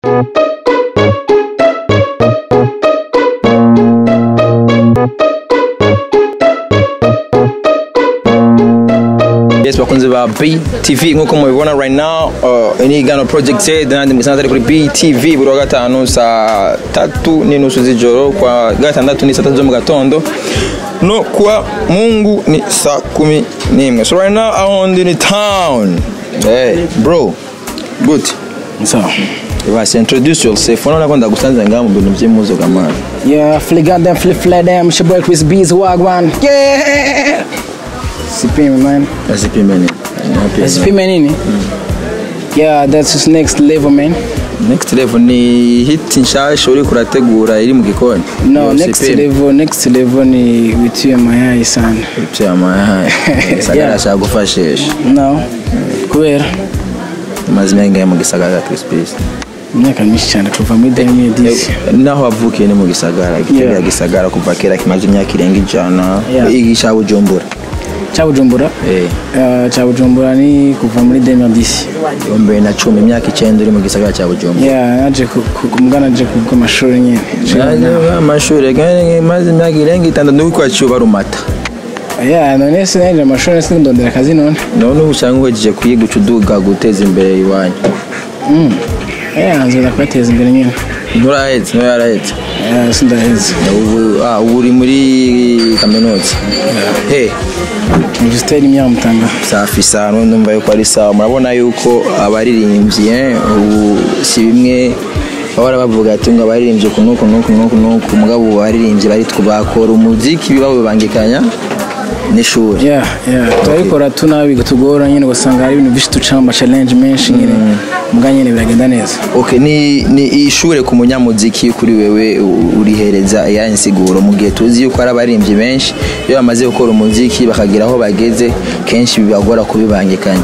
yes bakunze ba BTV nkuko mubibona right now uh, ini gano project Z nandi musanze ari kuri BTV buri wa gatanu saa tatu n'inusu z'ijoro kwa gatandatu ni saa tatu zo mu gatondo no kwa mungu ni saa kumi n'imwe so right now I'm in the town hey bro good So, basi introduce yourself unaona ko ndagusanze ngaha mu bintu by'impuzo gamana yeah, flip got them, flip flat them, it's your boy Chris Bees, Wagwan. Yeah! Sipime, man. asipime ni Sipime nini? Yeah, that's just next level, man. next level ni hit nshasha uri kurategura iri mu gikoni No, Yo, next sipime. level, next level ni wituye mayai sana. cyamaye gisagara Yeah. cyagufashisha No, kubera maze imyaka mu gisagara Crispis imyaka myinshi cyane kuva muri 2010. naho wavukiye ni mu gisagara igitega Yeah. gisagara kuva kera kimaze imyaka irenga ijana Yeah. igisha bujumbura Cya Bujumbura? eh Uh, cya Bujumbura ni kuva muri 2010. ibihumbi na cumi imyaka icyenda uri mu gisagara cya bujumbura Yeah, naje ku- ku- mugana naje ku amashuri nyine. amashuri kandi maze imyaka irenga itandatu nuko kwaciye rumata Yeah, none se naje amashuri nasi ndondera akazi none. none ubu usanga uhejeje kwiga uca uduga guteza imbere iwanyu Mm. Yeah, nzoza kubateza imbere nyine. nturahetse nturahetse Yeah, sindaheze. ubu ah, ubu uri muri kaminuza he Minisiteri Myamutanga. safi sana ndumva yuko ari sawa murabona yuko abaririmbyi eh, ubu si bimwe bahora bavuga ati ngo abaririmbyi uku nuku nuku nuku nuku mugabo ubu abaririmbyi bari bakora umuziki bawubangikanya n'ishuri Yeah, yeah. Turabikora tunabi tugora nyine ugasanga hari ibintu byinshi ducamo ama challenge menshi nyine. Mbwa nyine biragenda neza. okay ni ni ishure ku munyamuziki kuri wewe u- urihereza ya insiguro mu gihe tuzi yuko ari abaririmbyi benshi iyo bamaze gukora umuziki bakagira aho bageze kenshi bibagora kubibangikanya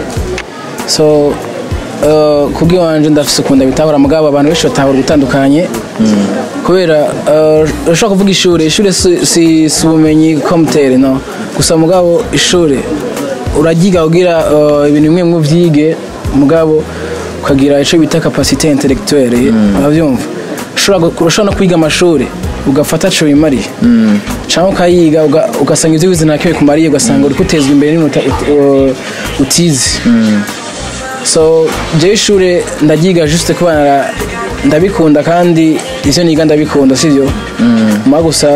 So uh, kubwi wanje ndafise ukunda bitahura mugabo abantu benshi batahura gutandukanye kubera uh, urashobora kuvuga ishuri ishuri si, si, si ubumenyi komutere no gusa mugabo ishuri uragiga ugira uh, ibintu bimwe bimwe uvyige mugabo ukagira ico bita capacité intellectuelle uravyumva ushobora gu- urashobora no kwiga amashuri ugafata co bimariye cyangwa ukayiga uga- ugasanga ivyo wize ntakiwe kumariye ugasanga uri kutezwa imbere n'ibintu uta- ut- uh, utize so jewe ishure ndagiga juste kubana ndabikunda kandi ivyo niga ndabikunda sivyo ma gusa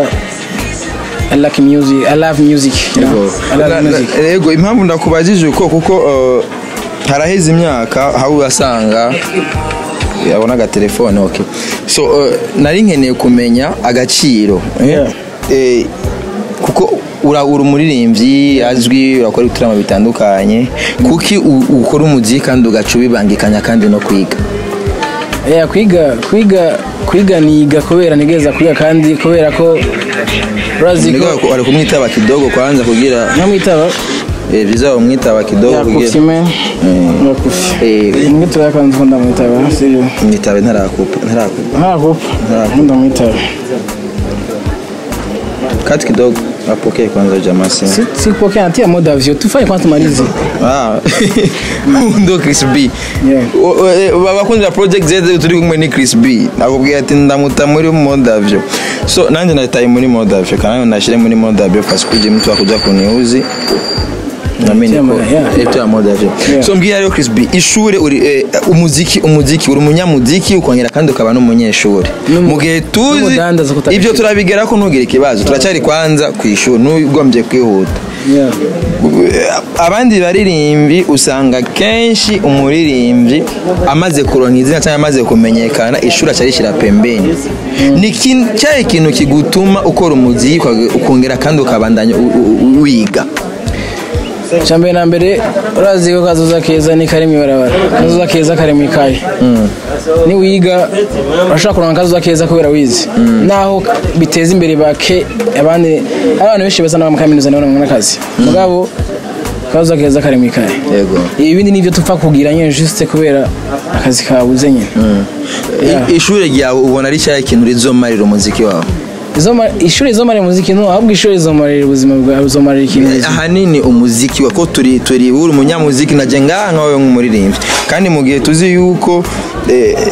I like music I love music you know? I love music yego impamvu ndakubajije uko kuko uh, haraheze imyaka aho urasanga yabona agatelefone okay so uh, nari nkeneye kumenya agaciro eh? Yeah. Eh, kuko ura uri umuririmbyi azwi urakora ibitaramo bitandukanye kuki u- ukora umuziki kandi ugaca ubibangikanya kandi no kwiga yeah, kwiga kwiga kwiga niga kubera nigeza kwiga kandi kubera ko urazi ko Niko ari kumwitaba kidogo kwanza kugira namwitaba eh, vizaba umwitaba kidogo yakufi kugira man Eh. yakufi Eh, nimwe turakanze ko ndamwitaba sivyo mwitabe ntarakupa ntarakupa ntakupa Ntakupa. ndamwitaba kati kidogo apokee kwanza jamaa simu Si- sikupokea natia moda vyo tufanye kwanza tumalize ah ndo Chris B Yeah. O- o- eh, abakunzi ba project Z turi kumwe ni Chris B nakubwiye ati ndamuta muri modavyo so nanjye nataye muri modavyo kandi nashire muri modavyo fasi kuje mtu akuja kuniuzi namini Yeah, ko yeah. eto ya modavyo Yeah. so mbwira rero Chris B ishure uri eh, umuziki umuziki uri umunyamuziki ukongera kandi ukaba n'umunyeshuri N'umu- mu gihe tuzi n'umudandaza kutabishira. ibyo turabigera ko ntugire ikibazo turacyari kwanza ku ishuri n'ugombye kwihuta yeah. abandi baririmbi usanga kenshi umuririmbyi amaze kuronka izina cyangwa amaze kumenyekana ishuri acarishyira pembeni ni kin- cyahe kintu kigutuma ukora umuziki uka- ukongera kandi ukabandanya u- u- u- wiga cyambere na mbere urazi ko kazoza keza ni kari mwibarabara kazoza keza kari mu ikaye ni wiga urashobora kuronka kazoza keza kubera wize naho biteza imbere bake abandi hari abantu benshi basa n'abamukaminuza nabo babona akazi mugabo kazoza keza kari mu ikaye yego ibindi nivyo tupfa kugira nyine juste kubera akazi kabuze nyine I- ishuri ryawe ubona ari cyahe kintu rizomarira umuziki wawe Izoma- ishuri rizomarira umuziki no ahubwo ishuri rizomarira ubuzima bwawe rizomarira ikintu buzima. ahanini umuziki wa ko turi turi uri umunyamuziki najye ngaha nkawe nk'umuririmbyi kandi mu gihe tuzi yuko eh,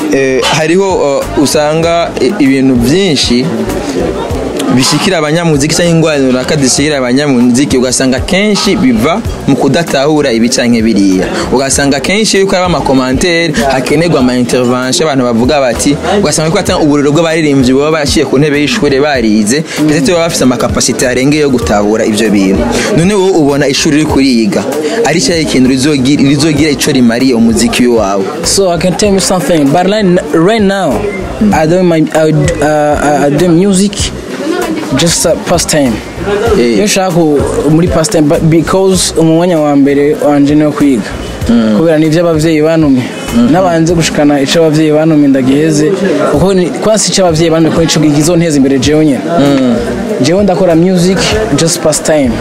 eh, hariho uh, usanga i- ibintu byinshi bishikira abanyamuziki cyangwa ingwara runaka zishikira abanyamuziki ugasanga kenshi biva mu kudatahura ibi canke biriya ugasanga kenshi yuko haba amakomantere hakenerwa ama intervention abantu bavuga bati ugasanga ko atanga uburiro bw'abaririmbyi baba bashiye ku ntebe y'ishuri barize ndetse baba bafite amakapasite arengeye yo gutahura ivyo bintu none wowe ubona ishuri riri kuriga ari cyahe ikintu rizogira rizogira ico rimariye umuziki wawe So I can tell you something. But right, right now, I do my I, uh, I do music just a pastime. Eh. Iyo nshaka ku- muri pastime but because umwanya wa mbere wanje ni wo kwiga kubera ni ibyo abavyeyi bantumye nabanze gushikana ico abavyeyi bantumye ndagiheze kuko ni- kwansi ico abavyeyi bantumye ko ico kizonteza imbere jewe nyene jewe ndakora music just pastime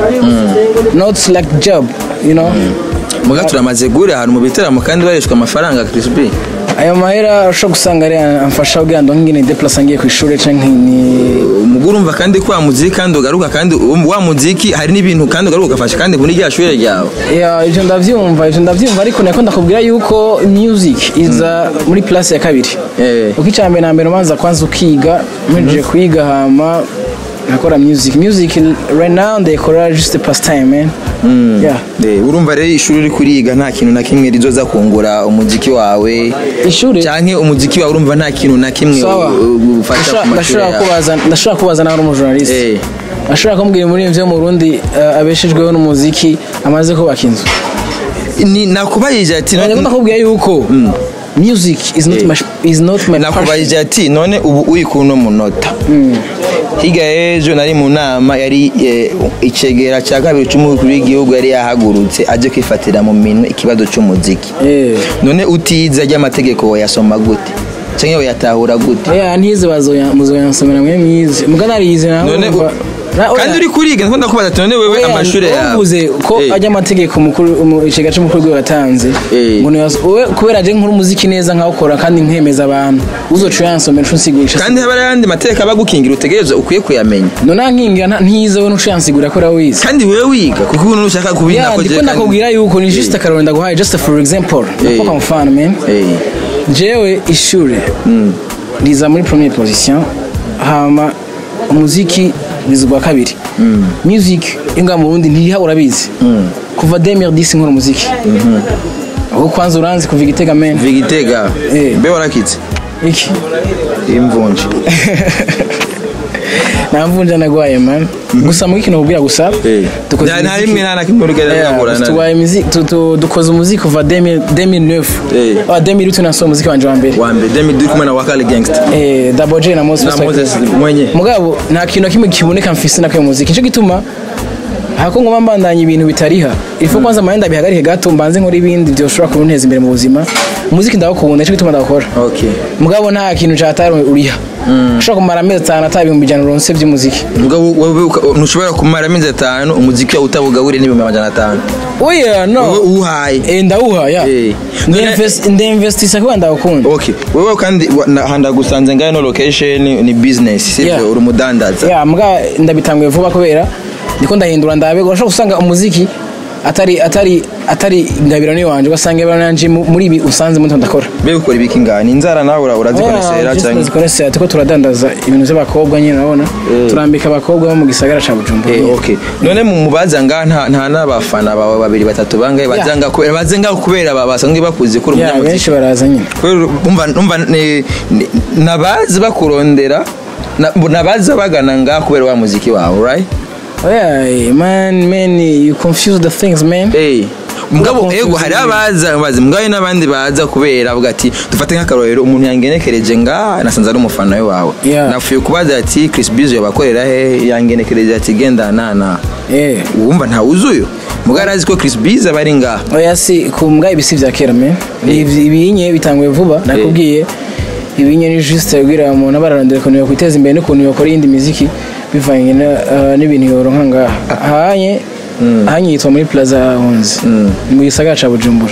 not like job you know muga turamaze gure ahantu mu biteramo kandi barishwa amafaranga Chris B ayo mahera ushobora gusanga ari amfasha kugira ngo ngine deplasa ngiye ku ishuri canke ni umugore urumva kandi ko wa muziki kandi ugaruka kandi um- wa muziki hari n'ibintu kandi ugaruka ugafasha kandi muri rya shuri ryawe ya ivyo ndavyumva ivyo ndavyumva ariko nako ndakubwira yuko music iza muri place ya kabiri Eh. uko icambere na mbere umanza kwanza ukiga mpejeje kwiga hama nakora music music right now ndayikora just a pastime man yeah Eh, urumva rero ishuri uri kuriga nta kintu na kimwe rizoza kungura umuziki wawe ishuri canke umuziki wawe urumva nta kintu na kimwe sawa u- u- ufasha Ndashobora- ku mashuri ndashobora yawe kubaza ndashobora kubaza nawe uri umujournaliste Eh. ashobora kumbwira umuririmbyi wo mu Burundi eh, abeshejweho n'umuziki amaze kubaka inzu Ni- nakubajije ati None ko ndakubwira yuko music is not my is not my passion. nakubajije ati none ubu uri ku no munota higa ejo nari mu nama yari eh, icegera cya kabiri cy'umukuru w'igihugu yari yahagurutse aje kwifatira mu minwe ikibazo cy'umuziki Eh. none utize ry'amategeko wayasoma gute cyangwa wayatahura gute Oya ntize bazoya muzoyansomera mwe mwize muga narize nawe none urumva- Na- oya. kandi uri kuriga niko ndakubaza ati none wewe Oya, amashuri yawe uvuze ko Eh, ajya amategeko mukuru umu- icega cy'umukuru w'igihugu yatanze Eh. ngo niyo wowe kubera je nkuru umuziki neza nkawukora kandi nkemeza abantu uzoca uyansomera uco unsigurisha kandi haba hari ayandi mategeko aba agukingira utegereza ukwiye kuyamenya none nkingira nta- ntize we nuco yansigura ko wize kandi wewe wiga kuko ubu nushaka kubina ya ko ndiko je kandi- ndakubwira yuko ni just akaroro ndaguhaye just for example nakupa mfano man Eh, jewe ishure riza muri première position hama umuziki riza ubwa kabiri music inga mu Burundi ntiriha urabizi kuva 2010 nkora umuziki aho kwanza uranzi kuva igitega men vigitega Eh. mbe warakitse iki imvunje namvunja nagwaye man gusa muri kino kubwira gusa dukoze nta nta imiziki- rimwe nta na kimwe urugero Yeah, rwagurana tubaye imizi- tu- tu- dukoze umuziki kuva 2000 2009 Eh. ah 2008 nasohoye umuziki wanje wa mbere wa mbere demi duri kumwe na wakali gangster eh Double J na Moses na Moses mwenye mugabo nta kintu na kimwe kiboneka mfise nako muziki nico gituma hako ngoma mbandanya ibintu bitariha ifu kwanza mahenda bihagarike gato mbanze nkora ibindi byoshobora kunteza imbere mu buzima umuziki ndawukunda nico gituma ndawukora okay mugabo nta kintu cyatari uriha ushobora kumara amezi atanu ata ibihumbi ijana uronse by'umuziki mugabo wowe uka- ntushobora kumara amezi atanu umuziki wawe utabugaburiye n'ibihumbi amajana atanu oya no wowe uwuhaye eh ndawuha ya Eh. None- ndinvestisa kuba ndawukunda okay wewe kandi wa- na- handa gusanze ngayo no location ni business sivyo Yeah. uri umudandaza ya mbwa ndabitanguye vuba kubera ndiko ndahindura ndabe urashobora gusanga umuziki atari atari atari ingabirano y'iwanje ugasanga ingabirano yanje mu- muri ibi usanze muto ndakora mbe ukora ibiki ngani inzara nawe ura- urazikoresera cyangwa zikoresera tuko turadandaza ibintu by'abakobwa nyine urabona turambika abakobwa bo mu gisagara ca bujumbura Eh, okay none mu mubaza nga nta nta n'abafana bawe babiri batatu bangahe bazanga kubera bazenga kubera ba- basanzwe bakuze kuri ya umunyamuziki benshi baraza nyine kubera umva umva ni- ni- nabazi bakurondera na- nabazi bagana nga kubera wa muziki wawe right oya eh, man man you confuse the things man Eh, mugabo confuse ego hari ibintu. abaza bazi mugabo n'abandi baza kubera avuga ati dufate nk'akarorero umuntu yangenekereje nga nasanze ari umufana we wawe Yeah. nafuye kubaza ati Chris Bizzo yabakorera he yangenekereje ati genda nana eh wumva ntawuzuyo mugabo arazi ko Chris Bizzo aba ari ngaha oya si ku mbwa ibisi vya kera me Ibi- ibinye bitanguye vuba nakubwiye ibinye ni juste kugira umuntu aba ararondera ukuntu yokwiteza imbere n'ukuntu yokora iyindi miziki bivanye na- ah, n'ibintu yoronka ngaha ahanye ahanye yitwa muri plaza hunzi ni mu gisagara ca bujumbura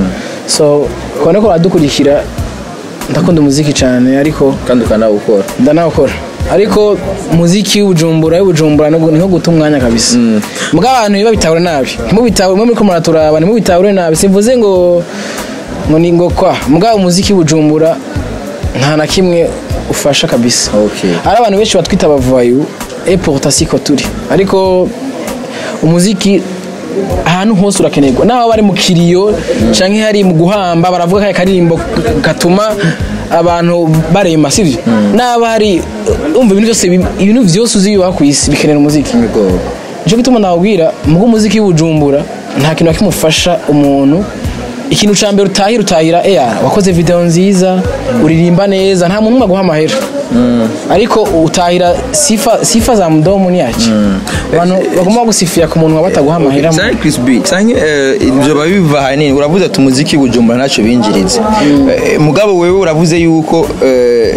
so kubona ko badukurikira ndakunda umuziki cyane ariko kandi ukanawukora ndanawukora ariko muziki w'ubujumbura w'ubujumbura ni nko guta umwanya kabisa mbwa abantu biba bitahura nabi ntimubitahure mwe muriko muraturaba ntimubitahure nabi simvuze ngo ngo ni ngo kwa mbwa umuziki w'ubujumbura nta na kimwe ufasha kabisa Okay. hari abantu benshi batwita abavayu e pourtant siko turi ariko umuziki ahantu hose urakenerwa naho bari mu kiriyo canke hari mu guhamba baravuga kaya karirimbo gatuma abantu barema sivyo naba hari umva ibintu byose bi- ibintu vyose uzi bibaho kw'isi bikenera umuziki Yego. nico gituma nawubwira mugo umuziki w'ubujumbura nta kintu nakimufasha umuntu ikintu ca mbere utahira utahira eya wakoze video nziza uririmba neza nta muntu umwe aguha amahera ariko utahira sifa, sifa za mdomo ni yaki abantu bagomba gusifira ku muntu bataguha amahera Sange Chris B sange eh, ibyo babiva hanini uravuze ati umuziki w'ubujumbura ntacyo binjiriza Eh, mugabo wewe uravuze yuko eh,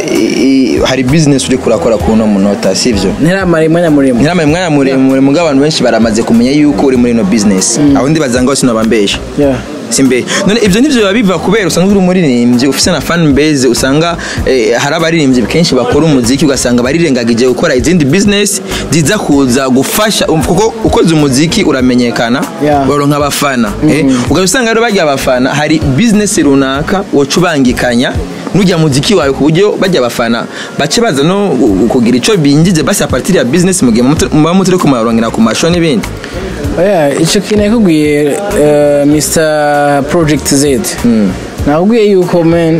i- hari business uri kurakora ku no munota sivyo ntiramara umwanya muremure ntiramaye umwanya muremure mugabo abantu benshi baramaze kumenya yuko uri muri ino business aho ndi bazanga bose nabambesha Yeah. simbe none ibyo nivyo biba biva kubera usanga uri umuririmbyi ufise na fan base usanga eh, hari abaririmbyi kenshi bakora umuziki ugasanga barirengagije gukora izindi business ziza kuza gufasha um, kuko ukoze umuziki uramenyekana Yeah. baronka abafana eh, ugahita usanga rero bajya abafana hari business runaka woca ubangikanya nujya muziki wawe ku buryo bajya abafana bace baza no gu- kugira ico binjize basi a partir ya business mu gihe muba muba mutari kumarongera ku masho n'ibindi oya icyo kintu yakubwiye eh, Mr Project Z nakubwiye yuko man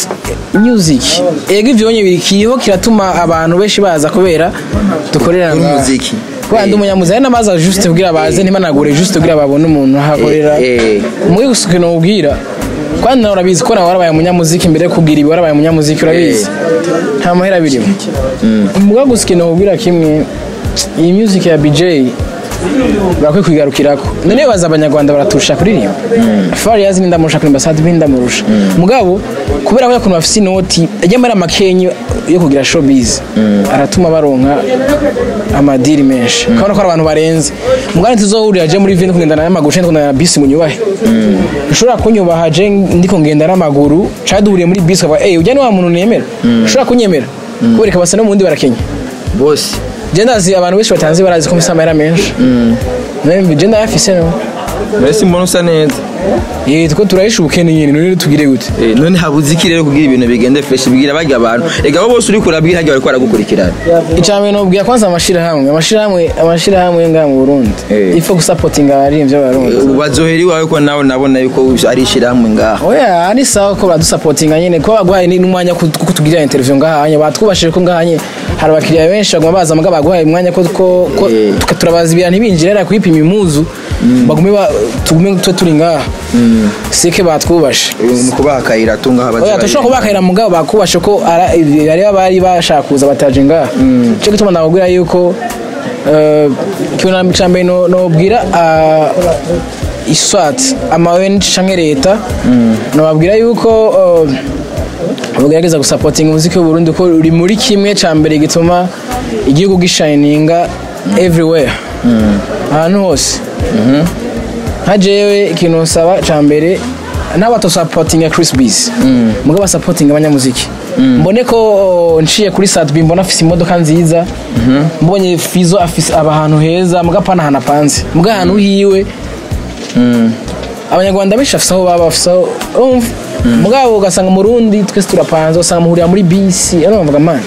music ego ivyo bonye biri kiriho kiratuma abantu benshi baza kubera dukorera Uri ngaha. umuziki. kubera ndi umunyamuziki ari n'amaza juste kugira baze ntibanagure juste kugira babone umuntu ahakorera Eh, eh. muri gusa ikintu ubwira kandi nawe urabizi ko nawe warabaye umunyamuziki mbere yo kubwira ibi warabaye umunyamuziki urabizi nta mahera birimo mvuga gusa ikintu ubwira kimwe iyi music ya BJ bakwiye kwigarukirako none baza abanyarwanda baraturusha kuririmba fariyazi ni ndamurusha kuririmba sadi ndamurusha mugabo kubera ko yakuntu bafise inoti ajya muri amakenyo yo kugira showbiz aratuma baronka amadiri menshi ukabona ko ari abantu barenze mugani tuzohurira je muri vini kugendana n'amaguru canke kugendana na bisi ngo nyubahe ushobora kunyubaha je ndiko ngenda n'amaguru canke duhuriye muri bisi ukavuga eyi ujya ni wa muntu nemera ushobora kunyemera kubereka basa no mu wundi barakenya bose je ndazi abantu benshi batanze barazi ko mfise amahera menshi nawe je ndayafise no mbese mbona usa neza Eh, tuko turahisha ubukene nyene none tugire gute Eh, none habuze iki rero kugira ibintu bigende fresh bigira bajya abantu ega bo bose uri kurabwira hajya bariko baragukurikirana icambere nobwira kwanza amashirahamwe amashirahamwe amashirahamwe ngaha mu Burundi Eh. ifo gusapotinga abaririmbyi b'abarundi ubu bazohera iwawe ko nawe nabona yuko ari ishyirahamwe ngaha oya ari sawa ko baradusapotinga nyene ko baguhaye ni- n'umwanya wo kuko tugirira interview ngahanye batwubashije ko ngahanye hari abakiriya benshi baguma baza muga baguhaye umwanya ko ko ko Eh. tuka- turabaza ibintu ntibinjire ara kwipima imuzu bagume ba- tugume twe turi ngaha sike batwubashe ni ukubaha akayira tunga aho oya tushobora kubakayira mugabo bakubashe ko ara- ibi- bari bari bashaka kuza bataje ngaha cyo gituma nababwira yuko eh, ikintu cya mbere no- nobwira ah, iswat amaweni canke leta nababwira yuko eh, bagerageza gusapotinga umuziki w'uburundi ko uri muri kimwe cya mbere gituma igihugu gishininga everywhere ahantu hose nka jewe ikintu nsaba cya mbere n'abatosapotinga Chris Biz mugabo basapotinga abanyamuziki mbone ko oh, nciye kuri Sadbi mbona afise imodoka nziza mbonye Fizo afise aba ahantu heza muga pana ahantu apanze muga ahantu hiwe abanyarwanda benshi bafise aho baba bafise aho urumva mugabo ugasanga mu Burundi twese turapanze ugasanga muhurira muri bisi ano bavuga man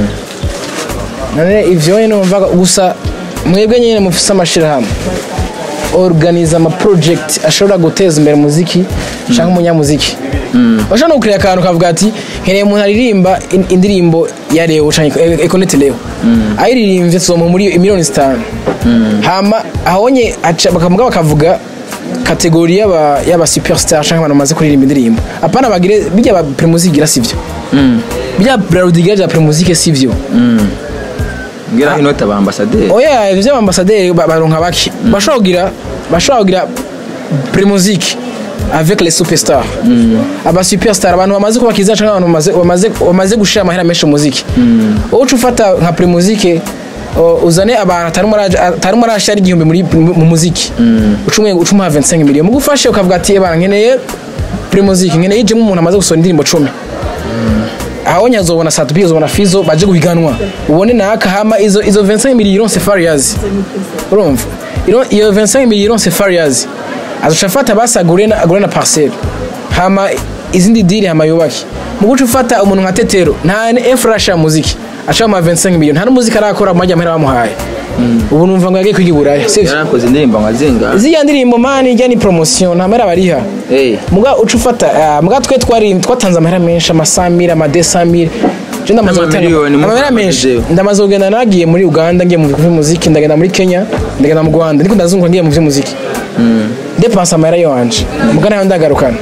none ivyo nyene numvaga gusa mwebwe nyene mufise amashirahamwe organiza ama project ashobora guteza imbere umuziki cyangwa umunyamuziki bashobora no gukira akantu kavuga ati nkeneye umuntu aririmba in- indirimbo ya Leo cyangwa Econete Leo ayiririmbye tuzomuha muri miliyoni zitanu hama ahonye aca- bakavuga bakavuga kategori y'aba y'aba superstar cyangwa abantu bamaze kuririmba indirimbo apana bagire bijya ba primusigira sivyo bijya Braudiger bya primusike sivyo ngira inota ba ambasaderi oya ivyo by'ambasaderi ba- baronka bake bashobora kugira bashobora kugira primusique avec les superstars aba superstar abantu bamaze kuba kiza cyangwa abantu bamaze bamaze bamaze gushira amahera menshi mu muziki wowe uca ufata nka primusique o, uzane abantu atarimo araja- atarimo arashira igihumbi muri mu muziki uca umwe uca umuha 25 million mugufashe ukavuga ati ebana nkeneye primusique nkeneye ijemo umuntu amaze gusohora indirimbo 10 aho nyazobona Satubi uzobona Fizo baje guhiganwa ubone naka hama izo izo 25 millions Farias urumva Iro- iyo 25 millions Farias azoca afata basi agure na agure na parcelle hama izindi diri hama yubake mu guca ufata umuntu nka tetero nta infra ya muziki ashaka ama 25 miliyoni nta n'umuziki arakora mu majya amahera bamuhaye ubu numva ngo yagiye kwiga i buraya sivyo yarakoze indirimbo nka zinga ziriya ndirimbo mani ijya ni promotion nta mahera bariha Eh. muga uca ufata ah, muga twe twari twatanze amahera menshi amasamire amadesamire je ndamaze gutanga N'amamiliyoni mu amahera Rwanda menshi jewe. ndamaze kugenda nagiye muri uganda ngiye mu by'umuziki ndagenda muri kenya ndagenda mu rwanda niko ndazunguka ngiye mu by'umuziki depanse amahera yanje muga nayo ndagarukana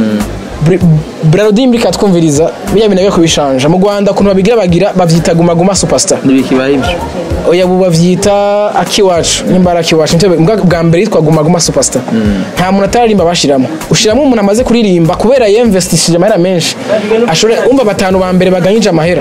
bralodi mbika twumviriza biriya bintu bigiye kubishanja mu rwanda ukuntu babigira bagira bavyita guma guma superstar ntibikibaye ibyo oya ubu bavyita akiwacu nimba ari akiwacu nivyo mbwa bwa mbere yitwa guma guma superstar nta muntu ataririmba bashiramo ushiramo umuntu amaze kuririmba kubera yemvestishije amahera menshi ashobora umva batanu ba mbere baganyije amahera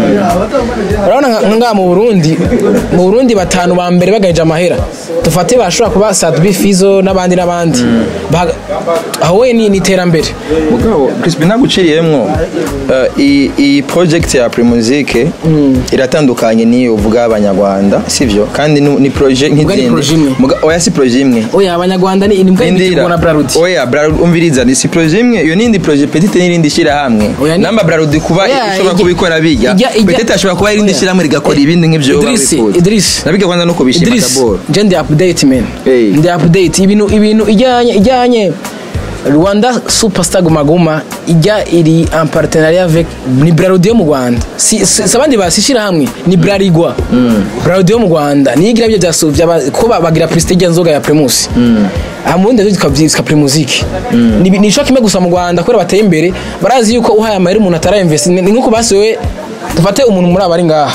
urabona nka- nka ngaha mu burundi mu burundi batanu ba mbere baganyije amahera dufate bashobora kuba sadbi fizo n'abandi n'abandi Baga- aho we ni ni iterambere mugabo crispin naguciriyemwo eh, iyi iyi project ya primusike iratandukanye n'iyo uvuga abanyarwanda sivyo kandi ni ni projet ni nk'izindi projet imwe. Muga- oya si projet imwe oya abanyarwanda ni imbwa y'imikino na braludi oya bralud umviriza ni si projet imwe iyo nindi projet petite n'irindi shirahamwe Oya, ni- namba bralud kuba Oya, ishobora ijya- kubikora bijya ijya- ijya- petite ashobora kuba irindi Oya. shirahamwe rigakora ibindi nk'ivyo wowe Idris, wifuza. Idris. nabiga kwanza no kubishima Idris, dabord je ndi update man Hey. ndi update ibintu ibintu ijyanye ijyanye Rwanda Superstar Guma Guma ijya iri en partenariat avec ni Braludi yo mu Rwanda si, si, si abandi basishira hamwe ni Bralirwa Braludi yo mu Rwanda ni igira byo byasuvya ko ba- bagira prestige nzoga ya Primus aha mu bundi rero tukavyitwa Primusic ni ni ico kimwe gusa mu Rwanda kubera bateye imbere barazi yuko uhaye amahera umuntu atara invest ni nkuko basiwe dufate umuntu muri abari ngaha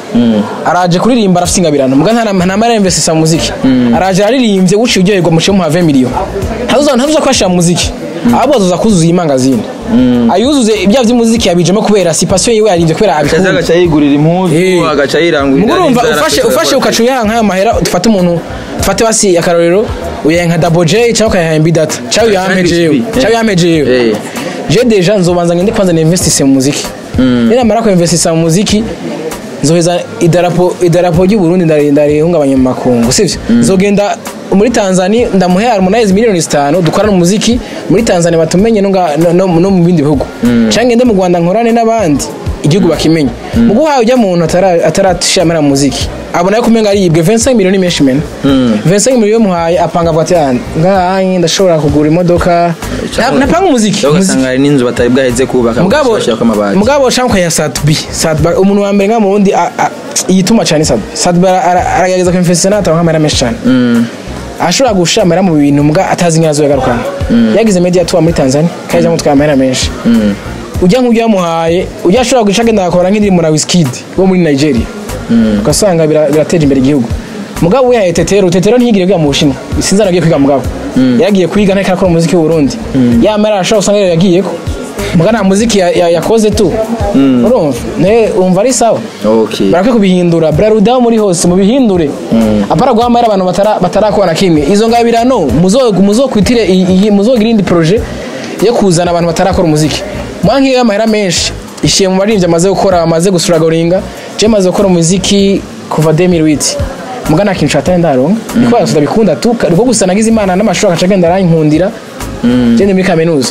araje kuririmba arafite ingabirano muga nta nta mara investisa mu muziki araje aririmbye wuciye uryoherwa muciye muha 20 million ntazuza ntazuza kwashira mu muziki ahubwo azoza kuzuza iyi mangazini ayuzuze ibya by'umuziki yabijemo kubera si passion yiwe yarinze kubera akaza abikunda agaca yigurira impuzu Eh. agaca yirangurira mugo urumva n'inzara ufashe akashobora ufashe kuba- ukaca uyaha nk'ayo mahera dufate umuntu dufate basi akarorero uyaha nka Double J cyangwa ukayaha Mb Data cyangwa uyaha Cyangwa jewe XP. cyangwa uyaha jewe Eh. je deja nzobanza ngende kwanza ninvestise mu muziki ninamara ko investisa mu muziki nzoheza idarapo idarapo ry'u Burundi ndari ndarihungabanya mu makungu sivyo nzogenda muri Tanzania ndamuhe Harmonize miliyoni zitanu dukorana umuziki muri Tanzania batumenye no, nga- no, no, no mu bindi bihugu canke ngende mu Rwanda nkorane n'abandi igihugu bakimenye mu guhaye ujya muntu atara- ataratishimira mu muziki abona ko umenga aribwe 25 miliyoni menshi mena 25 miliyoni muhaye apanga avuga ati "Ah, ngaha ndashobora kugura imodoka Na- napanga umuziki Cyangwa umuziki ugasanga hari n'inzu batari bwaheze kubaka mugabo bashyirako amabati mugabo shanko ya Satbi Satbi umuntu wa mbere nka mu wundi a- a- yituma cyane Satbi Satbi ara- ara- aragerageza ku infestation atanga amara menshi cyane ashobora gushamira mu bintu mbwa atazi nyazo yagarukana yagize media tour muri Tanzania kaje mutwa amara menshi ujya nk'ujya yamuhaye ujya ashobora guca agenda agakora nk'indirimbo na Wizkid wo muri Nigeria ugasanga bira- birateje imbere igihugu mugabo we yahaye tetero tetero ntiyigire kwiga mu bushinwa sinzi aragiye kwiga mugabo yaragiye kwiga ntako arakora umuziki w'u Burundi yamara arashobora usanga rero yagiyeko muga nta muziki ya- ya- yakoze tu urumva ne umva ari sawa okay barakwiye kubihindura braruda aho muri hose mubihindure apara guhamara abantu batara- batarakora na kimwe izo ngabirano muzo- muzokwitire iyi- iyi- muzogira indi projet yo kuzana abantu batarakora umuziki mwa nk'iyo y'amahera menshi ishiye mu baririmbyi amaze gukora amaze gusuragoringa je maze gukora umuziki kuva 2008 muga nta kintu cataye ndaronka niko yasuda bikunda tu niko gusa nagize imana n'amashuri agaca agenda arankundira je ndi muri kaminuza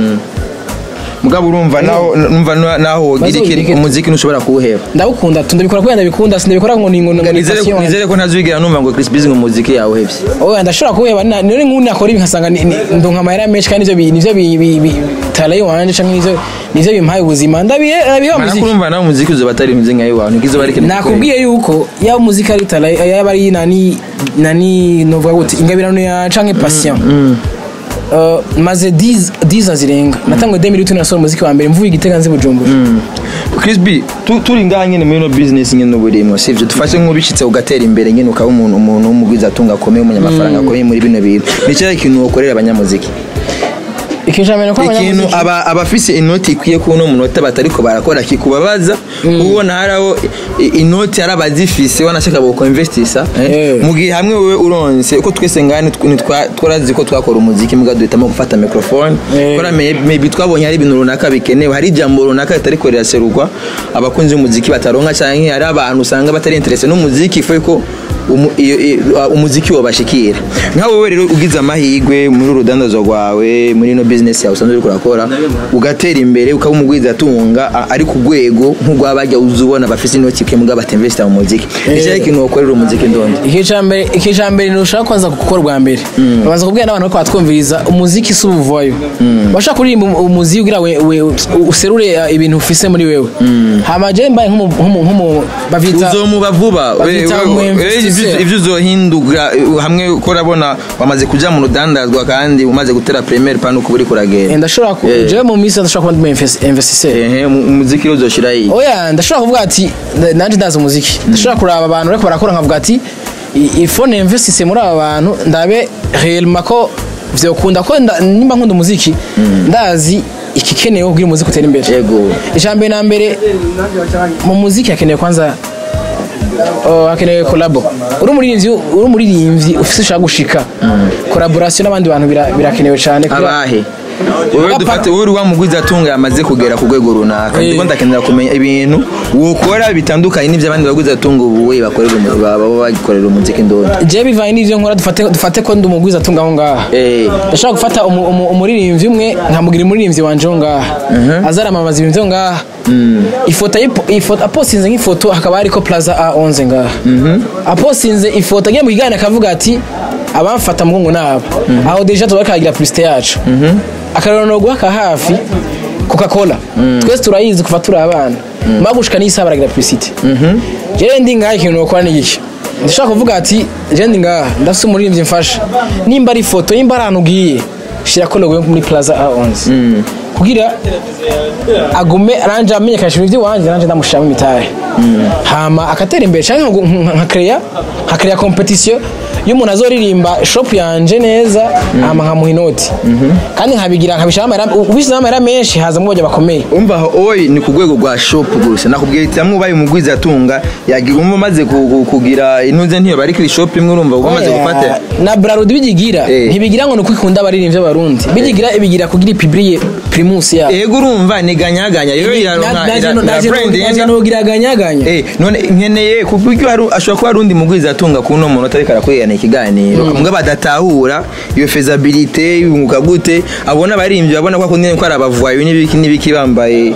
mugabo urumva naho numva na- naho wogira Bazo iki wigire. umuziki ntushobora kuwuheba ndabukunda tu ndabikora kubera ndabikunda sindabikora ngo ni ngo ngo ni nizere passion yanjye. nizere ko ntazigera numva ngo Chris Busy ngo umuziki yawuhebye oya ndashobora kuheba na- none nk'ubu nakora ibi nkasanga ni- ni- ndonka amahera menshi kandi nivyo bi- nivyo bi- bi- bi- talaye wanje canke nivyo nivyo bimpaye ubuzima ndabihe ndabiha mana muziki kurumva nawe umuziki uzoba atari mwiza nka iwawe ntikizoba ari ikintu nakubwiye yuko yaba umuziki ari talaye yaba ari nani nani novuga gute ingabirano ya canke passion Uh, maze 10 10 zirenga natangwe 2008 nasora umuziki wa mbere mvuye igitega nzi bujumbura Chris B tu- turi ngaha nyine muri no business nyine uburimo sivyo dufashe nk'ubicitse ugatera imbere nyine ukaba umuntu umuntu w'umugwiza atunga akomeye umunyamafaranga akomeye muri bino bintu ni cyahe ikintu wokorera abanyamuziki ikintu ko ikintu aba abafise inoti ikwiye ku no munota batariko barakora kikubabaza ubona haraho i- inoti hari abazifise wanashaka boko investisa eh? Eh. mu gihe hamwe wewe uronse uko twese ngani twarazi ko twakora umuziki muga duhitamo gufata microphone Eh. kora may- maybe twabonye hari ibintu runaka bikenewe hari ijambo runaka ritariko riraserurwa abakunzi b'umuziki bataronka canke hari abantu usanga batari interese n'umuziki ifuye ko umu- iyo- iyo- umuziki wabashikira nkawe wewe rero ugize amahirwe muri urudandazwa rwawe muri no business business yawe usanzwe uriko urakora ugatera imbere ukaba umugwiza atunga a- ari ku rwego nk'urwabajya uza ubona bafise inoti ke mugabo batinvesta mu muziki nicyo ikintu wakorera umuziki ndondi ikicambere ikicambere ntushaka kwanza gukora bwa mbere babanza kubwira n'abantu ko batwumviriza umuziki si ubuvayo bashaka kuririmba umu- umuziki kugira we, we userure uh, ibintu ufise muri wewe hama je mbaye nk'umu nk'umu nk'umu bavita uzomuba vuba we- Bazita we- mu we- investisseur. ivyo- ivyo uzohindura eh, hamwe ko urabona wamaze kuja mu rudandazwa kandi umaze gutera premier pano kuba uriko uragenda ndashobora ku Eh. je mu minsi ndashobora kuba ndi investisseur ehe mu- umuziki rero uzoshira iyi oya ndashobora kuvuga ati nda- nanje ndazi umuziki ndashobora kuraba abantu bariko barakora nkavuga ati i- ifo ninvestise muri aba bantu ndabe réellement ko vyokunda ko nda- nimba nkunda umuziki ndazi ikikenewe kugira umuziki utere imbere yego ijambere na mbere mu muziki hakenewe kwanza oh, hakenewe kolabo uri umuririmbyi uri umuririmbyi ufise ushaka gushika collaboration n'abandi bantu bira- birakenewe cyane kugira- abahe wowe Apa- dufate wowe uri wa mugwiza atunga yamaze kugera ku rwego runaka Eh. ndiko ndakenera kumenya ibintu wokora bitandukanye n'ivyo abandi bagwiza atunga ubu we bakorera umu- baba bagikorera umuziki ndondi je bivanye n'ivyo nkora dufate dufate ko ndi umugwiza atunga aho ngaha Eh. ndashaka gufata umu- umu- umuririmbyi umwe nkamugira umuririmbyi wanje aho ngaha azaramamaza ibintu vyo ngaha ifoto ayipo- ifoto aposinze nk'ifoto hakaba hariko plaza a11 ngaha aposinze ifoto agiye mu kiganiro akavuga ati abamfata mugongo nabo aho deja tuba kagira publicité yacu akarero no guhaka hafi coca cola twese turayizi kuva turi abana mba gushika n'isaha baragira publicité jewe ndi ngaha ikintu nokora ni iki ndashaka kuvuga ati je ndi ngaha ndafise umuririmbyi mfasha nimba ari ifoto nimba ari ahantu ugiye shirako logo yo muri plaza a11 kugira agume aranje amenyekanisha ibintu by'iwanje nanje ndamushiramo imitahe hama akatera imbere canke nka- nka kreya nka kreya competition y'umuntu azoririmba shop yanje neza hama nkamuha inoti kandi nkabigira nkabishiramo amahera ubishizemo amahera menshi hazamo bajya bakomeye umva aho oyi ni ku rwego rwa shop gusa nakubwira iti hamwe ubaye umugwiza atunga yagira umwe umaze ku- ku- kugira intuze ntiyo bari kuri shop imwe urumva uba umaze Oya, gufata na brarudi bigigira Eh. ntibigira ngo ni uko ikunda abaririmbyi b'abarundi bigigira ibigira kugira ipibriye primus yabo ego urumva ni ganyaganya rero iraronka ira- ira brandinga. nogiraganyaganya Eh, none nkeneye ku buryo hari- ashobora kuba hari undi mugwiza atunga ku uno muntu atariko arakurikirana ikiganiro mbwa badatahura iyo fezabilite yunguka gute abona abaririmbyi babona ko akundi ko ari abavuwayo n'ibiki n'ibiki bambaye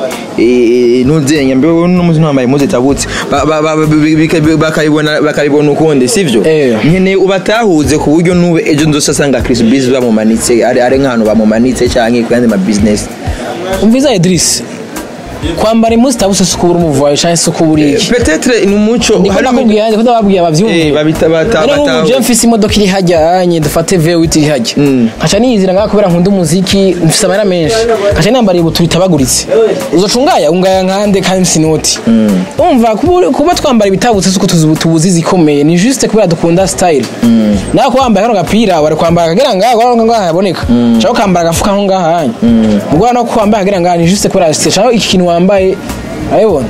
eh, ntuzenya mbe wowe n'umuzi ntambaye impuzu itabutse Ba- ba- ba- bika- bakabibona bakabibona ukundi sivyo Eh. nkeneye ubatahuze ku buryo nube ejo nzose asanga Chris Biz bamumanitse ari ari nk'ahantu bamumanitse canke ku yandi ma business umviza Idris kwambara impuzu itabuse si ukubura umuvuwayo canke si ukubura iki peut-être ni umuco ndiko harimo- ndakubwira ndiko ndababwiye Eh, abavyumve babita bata rero nk'ubu je bata mfise imodoka iri hajya anye dufate V8 iri hajya nkaca niyizira ngaha kubera nkunda umuziki mfise amahera menshi nkaca nambariye ubutu bitabaguritse uzoca ungaya ungaya nkande kandi mfise inoti umva kuba- kuba twambara ibitabutse si uko tuzi- tubuzi zikomeye ni juste kubera dukunda style nawe kuba wambaye kano gapira wari kwambara akagera ngaha kugira ngo ngaha haboneka cyangwa ukambara agafuka nko ngaha hanya ubwo no kwambara akagera ngaha ni juste kubera style cyangwa iki kintu wambaye urabibona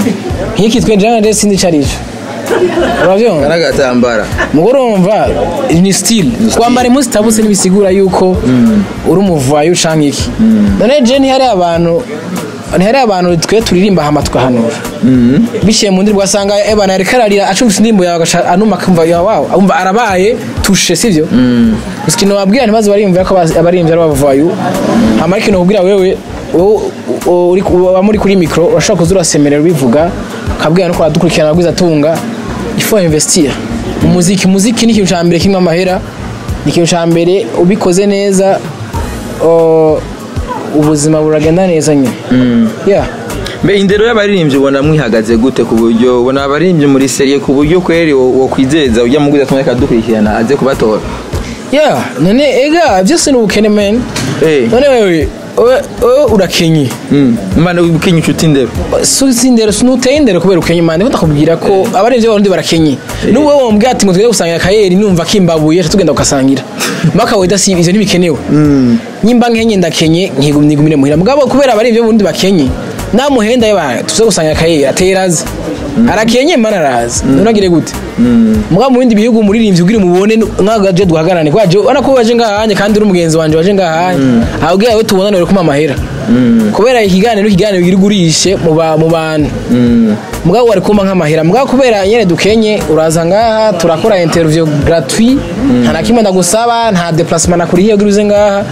nk'iki twe njyewe nje sindi icyo ari cyo urabyumva aragatambara mugore urumva ni style kwambara impuzu itabutse ntibisigura yuko uri umuvayo canke iki none je ntihari abantu ntihari abantu twe turirimba hama tugahanura biciye mu ndirimbo ugasanga ebana ariko ararira acumvise indirimbo yawe agaca anuma akumva ya wawe umva arabaye tushe sivyo gusa ikintu wabwira ntibaze bariyumvira ko abas- abaririmbyi ari abavayo hama ariko ikintu wabwira wewe wowe u- uri ku- waba muri kuri mikoro urashobora kuza urasemerera ubivuga ukabwira no kuradukurikirana ababwiza atunga ifo investir umuziki umuziki ni ikintu cya mbere kirimo amahera ni ikintu cya mbere ubikoze neza o, ubuzima buragenda neza nyine yeah. mbe indero y'abaririmbyi ubona mwihagaze gute ku buryo ubona abaririmbyi muri serie ku buryo kweri wo wo kwizeza ujya mu guza akadukurikirana aze kubatora yeah. none ega byose ni ubukene men Eh. none wewe wewe wewe urakenye Mm. mbana ukinya inshuti indero susi indero sinuteye indero kubera ukenye mande ko ndakubwira ko abarinzi b'abarundi barakenye n'ubwo wowe wambwira ati ngo tugende gusangira kayeri numva kimbabuye aca tugenda gukasangira maka weda si ivyo ntibikenewe nyimba nkenye ndakenye nkigu- nigumire muhira mugabo kubera abarinzi b'abarundi bakenye namuhenda yaba tuze gusangira kayeri atera azi arakenye mana arazi none agire gute mugabo mu bindi bihugu umuririmbyi ugira umubone nk'agaje duhagarane kwaje ubona ko waje ngahanye kandi uri umugenzi wanje waje ngahanye ahubwo yawe tubonane uri kuma amahera kubera ikiganiro ikiganiro kiri gurishe mu ba- mu bantu mugabo wari kumpa nk'amahera mugabo kubera nyene dukenye uraza ngaha turakora interview gratuit nta na kimwe ndagusaba nta déplacement nakuriye ugira uze ngaha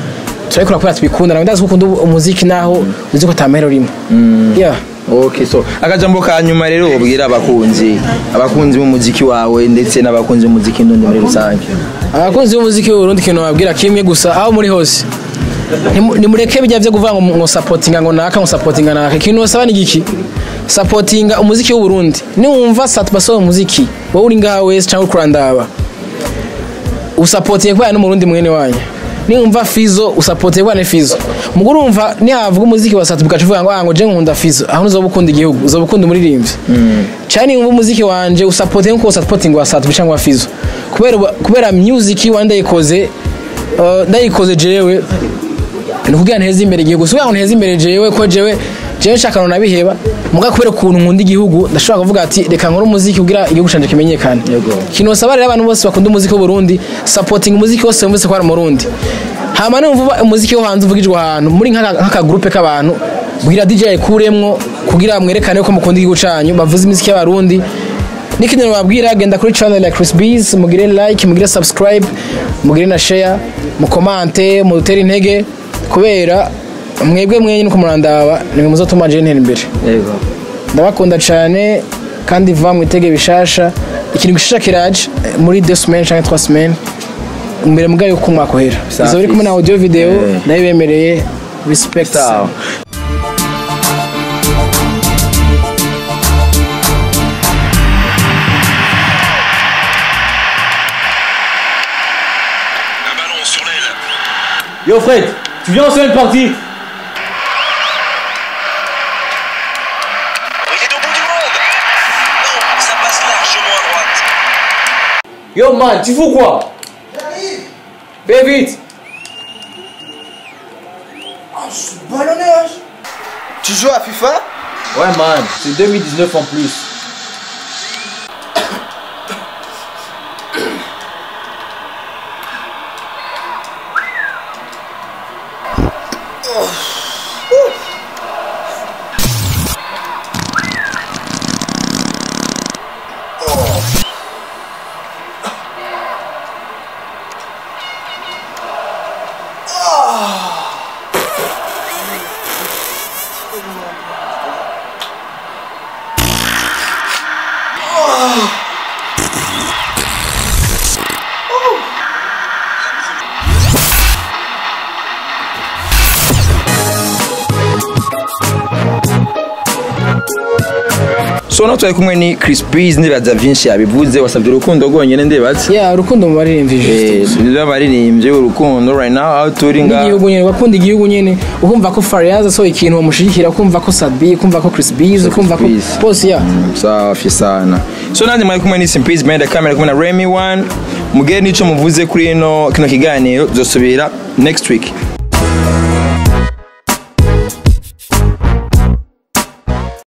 turabikora kubera tubikunda nawe ndazi ko ukunda umuziki naho uzi ko atamahera urimo yeah okay so akajambo ka nyuma rero ubwira abakunzi abakunzi b'umuziki wawe ndetse n'abakunzi b'umuziki n'undi muri rusange abakunzi b'umuziki w'uburundi ikintu babwira kimwe gusa aho muri hose Nimu- nimureke bijya byo kuvuga ngo ngo sapotinga ngo naka ngo sapotinga naka ikintu basaba ni giki sapotinga umuziki w'uburundi niwumva satu basohoye umuziki wowe uri ngaha wese cyangwa uri kurandaba usapotinge kubera n'umurundi mwene wanyu niwumva fizo usapotinge kubera ni fizo mugo urumva nihavuga umuziki wa satu bugaca uvuga ngo ah ngo je nkunda fizo aho uzoba ukunda igihugu uzoba ukunda umuririmbyi cyane niwumva umuziki wanje usapotinge nkuko usapotinga wa satu cyangwa wa fizo kubera kubera music wanda yikoze uh, ndayikoze jewe ni ukugira nteze imbere igihugu si ukugira ngo nteze imbere jewe ko jewe jewe nshaka no nabiheba muga kubera ukuntu nkunda igihugu ndashobora kuvuga ati reka nkore umuziki kugira igihugu canje kimenyekane Yego. ikintu basaba rero abantu bose bakunda umuziki w'uburundi supporting umuziki wose wumvise ko ari umurundi hama numva umuziki wo hanze uvugijwe ahantu muri nk'aka- nk'akagurupe k'abantu bwira DJ ayikuremwo kugira mwerekane ko mukunda igihugu canyu bavuze imiziki y'abarundi n'ikindi nababwira genda kuri channel ya Chris Bees mugire like mugire subscribe mugire na share mukomante mudutere intege kubera mwebwe mwenye nuko murandaba nimwe muzotuma je ntera imbere yego ndabakunda cyane kandi va mu itege bishasha ikintu gishasha kiraje eh, muri deux semaines cyangwa trois semaines imbere mugayo yuko umwaka uhera Safi. izo biri kumwe na audio video Eh. nayo bemereye respect sawa Un ballon sur l'aile. Yo Fred, tu viens lancer une partie Il est au bout du monde. Non, ça passe largement à droite. Yo man, tu fous quoi Fais vite tu joues à FIFA Ouais man, c'est 2019 en plus. so no twari kumwe ni Chris Breeze ndibaza vyinshi yabivuze wasabye urukundo rwonyene ndibaza yeah urukundo mu baririmbyi juste eh baririmbye urukundo right now aho turi nga igihugu nyene bakunda igihugu nyene ukumva ko Fariaz asohoye ikintu bamushigikira ukumva ko Sadbi ukumva ko Chris Bees ukumva ko Bees. bose yeah safi sana so nanjye mwari kumwe ni Simpiz behind the camera kumwe na Remy One mugere nico muvuze kuri ino kino kiganiro tuzosubira next week